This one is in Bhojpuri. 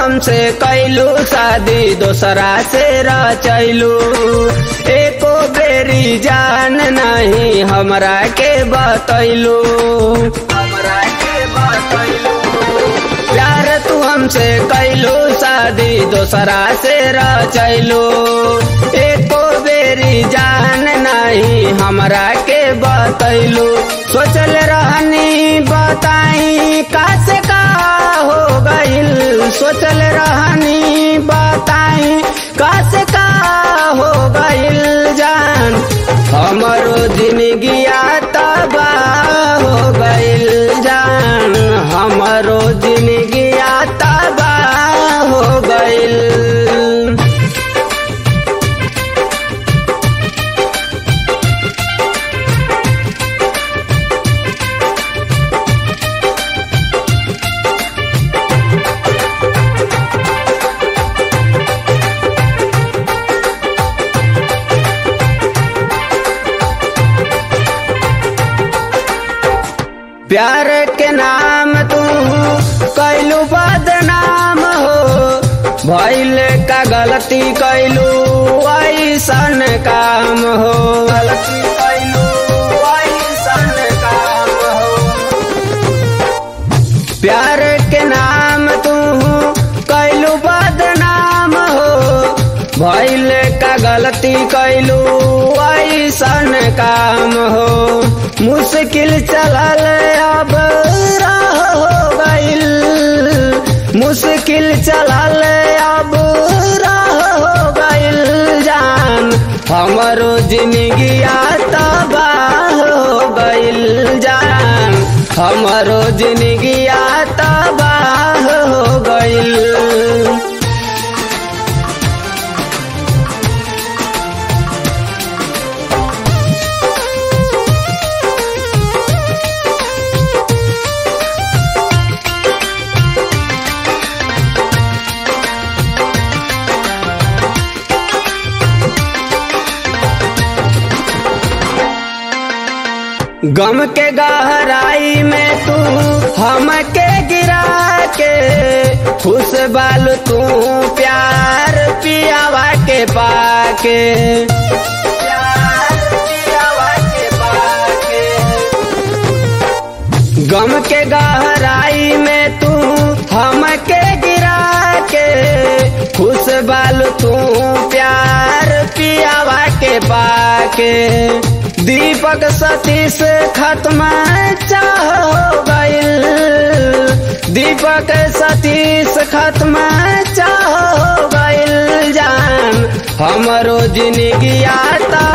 हमसे कैलू शादी दोसरा से रचैलू एको बेरी जान नहीं हमरा के बतैलू हमरा के बतैलू प्यार तू हमसे कैलू शादी दोसरा से रचैलू एको बेरी जान नहीं हमरा के बतैलू सोचल रहनी बताई का से का हो गइल सोचल रहनी बताई का से का हो गइल जान हमरो जिंदगिया तबाह हो गइल जान हमरो जिंदगिया तबाह हो गइल प्यार के नाम तू कैलू बदनाम हो भैल का गलती कैलू ऐसन काम हो गलती कैलू ऐसन काम हो प्यार के नाम तू कैलू बदनाम हो भैल का गलती कैलू ऐसन काम हो मुश्किल चलल अब राह हो गइल मुश्किल चलल अब राह हो गइल जान हमरो जिंदगिया तबाह हो गइल जान हमरो जिंदगिया तबाह हो गइल गम के गहराई में तू हमके गिरा के खुश बाल तू प्यार पियावा के पाके प्यार पियावा के पाके गम के गहराई में तू हमके गिरा के खुश बाल तू प्यार पियावा के पाके दीपक सतीश खत्म चाह हो गइल दीपक सतीश खत्म चाह हो गइल जान हमरो जिंदगी आता